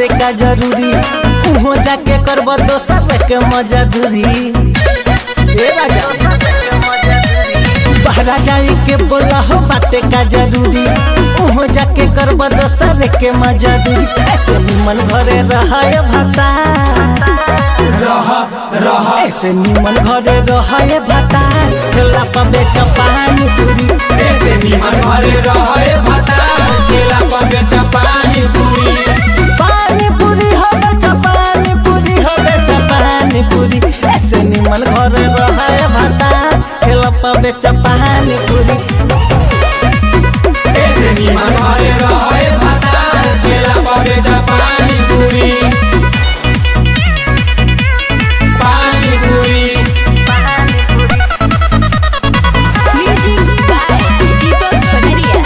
बाटे का जरूरी उहो जाके करब दोसर के मजदूरी ए राजा बहरा जाए के बोला हो बाटे का जरूरी उहो जाके करब दोसर के मजदूरी ऐसे निमन घरे रहाय भाता रह रह ऐसे निमन घरे रहाय भाता ठेला पर बेच पानी पूरी ऐसे निमन घरे रहे भाता केला पर बेच पानी पूरी पानी पूरी हो बेच पानी पूरी हो बेच पानी पूरी ऐसे निमन घरे रहाय भाता ठेला पर बेच पानी पूरी ऐसे निमन घरे रहे भाता केला पर बेच पानी पूरी पानी पूरी Music by Deepak Panaria.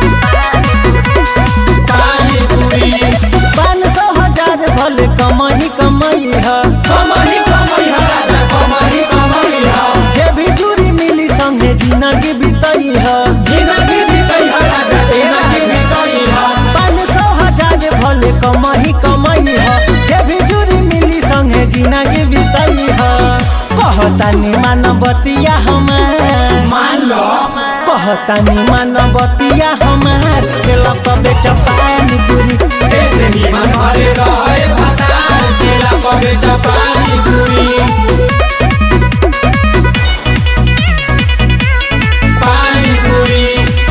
पानी पूरी पाँच सौ हजार भले कमाई कमाई है कमाही कमाई हा राजा कमाही कमाई हा जे भी जुरी मिली संगे जिंदगी बिताई है जिंदगी बीतई हा राजा जिंदगी बीतई हा पाँच सौ हजार भले कमाई कमाई है जे भी जुरी मिली संगे जिंदगी बिताई है कहतानी मानवतिया हमार मान लो कहतानी मानवतिया हमार केला पर बेच पानी पूरी ऐसे निमन घरे रहे भाता केला पर बेच पानी पूरी पानी पूरी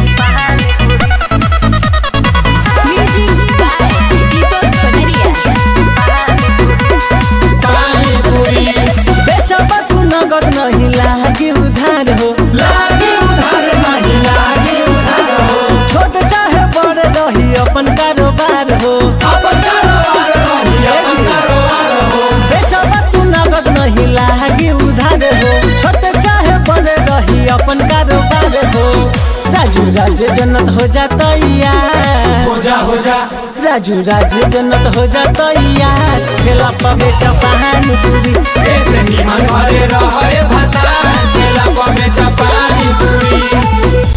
Music by Deepak Panaria. पानी पूरी बेचब तू नगद नहीं लागी उधार हो लागी उधर नहीं लागी उधर हो छोट चाहे बड़ रही अपन कारोबार हो अपन कारोबार रही अपन कारोबार हो बेचब तू नगद नहीं लागी उधार हो छोट चाहे बड़ रही अपन कारोबार हो राजू राजे जन्नत हो जाता यार हो जा हो जा राजू राजे जन्नत हो जाता यार ठेला पर बेच पानी पूरी ऐसे निमन घरे रहे भाता केला पर बेच पानी पूरी